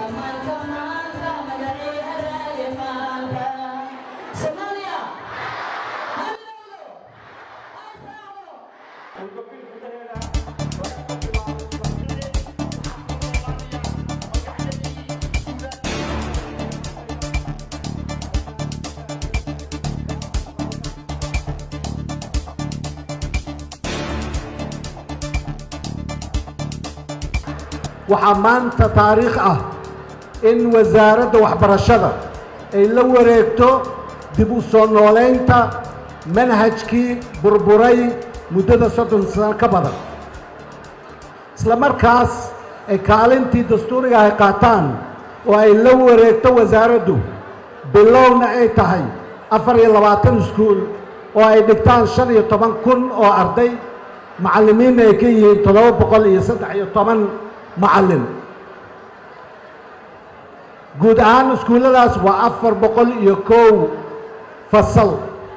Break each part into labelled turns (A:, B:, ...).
A: waxaa maanta taariikh ah in wasaaradda waxbarashada ay la wareegto dib u soo noolaynta manhajkii burburay muddada soddon sano ka badan isla markaas ay kaalintii dastuuriga ay qaataan oo ay la wareegto wasaaraddu bilowna ay tahay afar iyo labaatan iskuul oo ay dhigtaan shan iyo toban kun oo arday macallimiinna ay ka yihiin toddoba boqol iyo saddex iyo toban macallin guud ahaan iskuulladaas waa afar boqol iyo kow fasal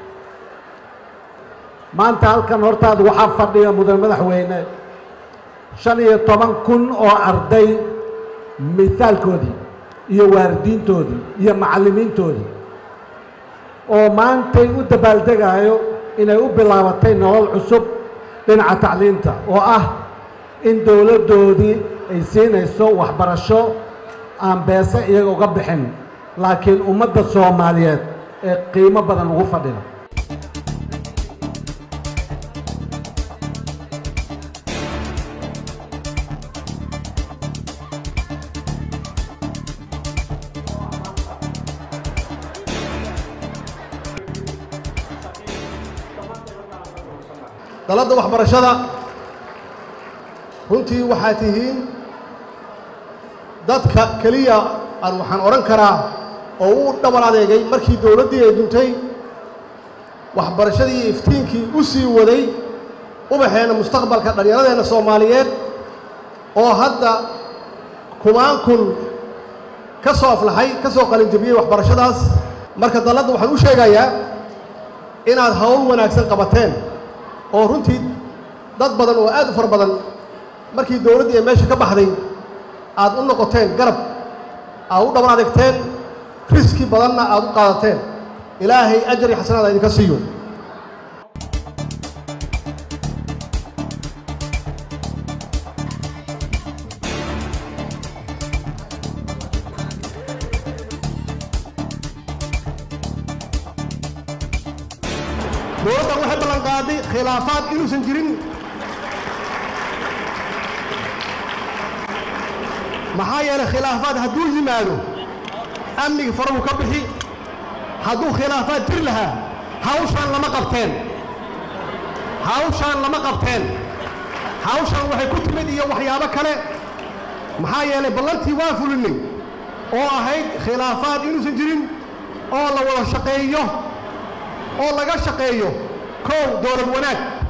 A: maanta halkan hortaada waxaa fadhiya mudan madaxweyne shan iyo toban kun oo arday mithaalkoodii iyo waalidiintoodii iyo macallimiintoodii oo maantay u dabaaldegaayo inay u bilaabatay nolol cusub dhinaca tacliinta oo ah in dowladdoodii ay siinayso waxbarasho aan beese iyaga uga bixin laakiin ummadda soomaaliyeed ee qiimo badan ugu fadhida
B: daladda waxbarashada runtii waxaa tihiin dadka keliya aan waxaan odhan karaa oo u dhabar adeegay markii dowladdii ay duntay waxbarashadii iyo iftiinkii u sii waday ubaxeenna mustaqbalka dhallinyaradeenna soomaaliyeed oo hadda kumaan kun ka soo aflaxay ka soo qalinjabiyey waxbarashadaas marka dalladda waxaan u sheegayaa inaad hawl wanaagsan qabateen oo runtii dad badan oo aad u fara badan markii dowladdii ay meesha ka baxday aad u noqoteen garab aad u dhabar adeegteen riski badanna aad u qaadateen ilaahay ajar iyo xasanaad idinka siiyo dowladdan waxay ballan qaaday khilaafaad inuusan jirin maxaa yeelay khilaafaad hadduu yimaado amnigi farabuu ka bixi hadduu khilaafaad jiri lahaa hawshaan lama qabteen hawshaan lama qabteen hawshaan waxay ku timid iyo waxyaabo kale maxaa yeelay ballantii waa fulinay oo ahayd khilaafaad inuusan jirin oo la wada shaqeeyo oo laga shaqeeyo kow dowlad wanaag